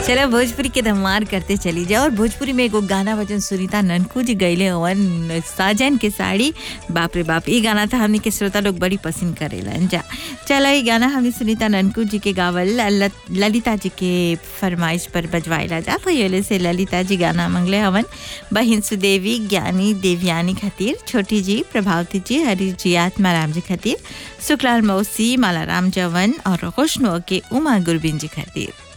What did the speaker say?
चलो भोजपुरी के धमार करते चली जाओ और भोजपुरी में एगो गाना वजन सुनीता ननकू जी गईले हवन साजन के साड़ी बाप रे बाप ये गाना था हमने के श्रोता लोग बड़ी पसंद करेलन जा चलो ये गाना हमने सुनीता ननकू जी के गावल ल- ललिता जी के फरमाइश पर बजवाइला जा तो ये से ललिता जी गाना मंगले हवन बहिन सुदेवी ज्ञानी देवयानी खातिर छोटी जी प्रभावती जी हरी जी आत्माराम जी खातिर शुक्लाल मौसी मालाराम जवन और खुशनुआ के उमा गुरबिन जी खातिर